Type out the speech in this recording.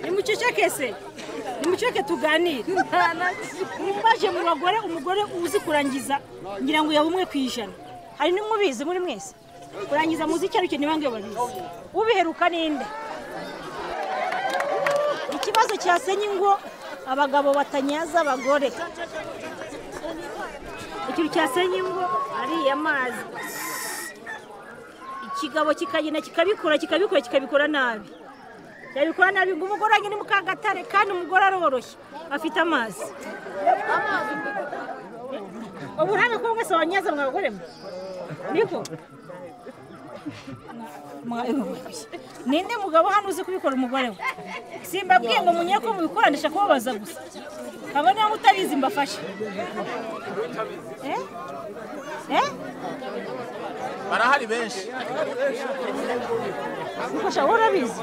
nimucecekese nimuceke tuganire mbaje mu bagore umugore uzi kurangiza ngira ngo yaba umwe ku ijana hari n'umubizi muri mwese kurangiza muzi icyo aricyo niba ngiyo babizi ubiheruka ninde ikibazo cyasenye ingo abagabo batanyaza abagore ikintu cyasenye ingo ariya mazi ikigabo kikagenda kikabikora kikabikora kikabikora nabi yabikora nabi ngo umugore wanjye ni mukangatare kandi umugore aroroshye afite amazi uburambe ko mwese wanyaza mwabagore mwe niko ninde mugabo hano uzi kubikora umugore we simbabwiye ngo munye ko mubikoranisha kubabaza gusa kabone niba utabizi mbafashe eh eh barahari benshi ufasha wowe urabizi